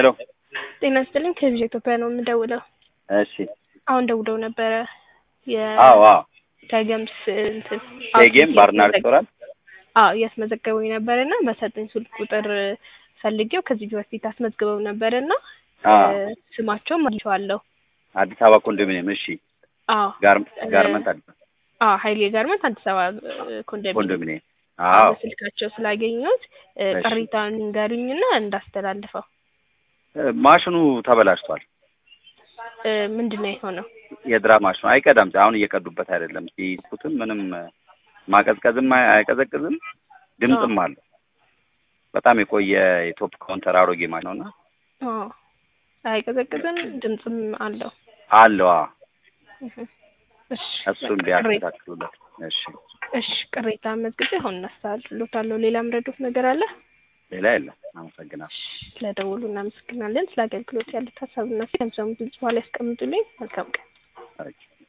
ሄሎ ጤና ይስጥልኝ ከቪዥን ኢትዮጵያ ነው የምደውለው። እሺ አሁን ደውለው ነበረ አዎ አዎ የገምስ እንትን ቴጌም ባርና ሬስቶራንት አዎ እያስመዘገበኝ ነበር እና በሰጠኝ ስልክ ቁጥር ፈልጌው ከዚህ በፊት አስመዝግበው ነበር እና አዎ ስማቸውም አግኝቼዋለሁ። አዲስ አበባ ኮንዶሚኒየም እሺ አዎ ጋር- ጋርመንት አዲስ አዎ ሀይሌ ጋርመንት አዲስ አበባ ኮንዶሚኒየም ኮንዶሚኒየም አዎ በስልካቸው ስላገኘሁት እሺ። ቅሬታውን ንገሩኝና እንዳስተላልፈው። ማሽኑ ተበላሽቷል። እ፣ ምንድን ነው የሆነው? የድራ ማሽኑ አይቀዳም። አሁን እየቀዱበት አይደለም። ሲስኩትም ምንም ማቀዝቀዝም አይ- አይቀዘቅዝም፣ ድምፅም አለው። በጣም የቆየ የቶፕ ካውንተር አሮጌ ማሽን ነውና አዎ አይቀዘቅዝም፣ ድምፅም አለው። አለው። አዎ እህ፣ እሺ እሱ ቅሬታ እንዲያስተካክሉለት። እሺ እሺ ቅሬታ መዝግቤ አሁን እናስተላልፍሎታለሁ። ሌላ ምረዱት ነገር አለ? ሌላ የለም። አመሰግናለሁ። ስለደወሉ እናመሰግናለን። ስለ አገልግሎት ያሉት ሀሳብና ሲሰሙት በኋላ ያስቀምጡልኝ። መልካም ቀን። ኦኬ።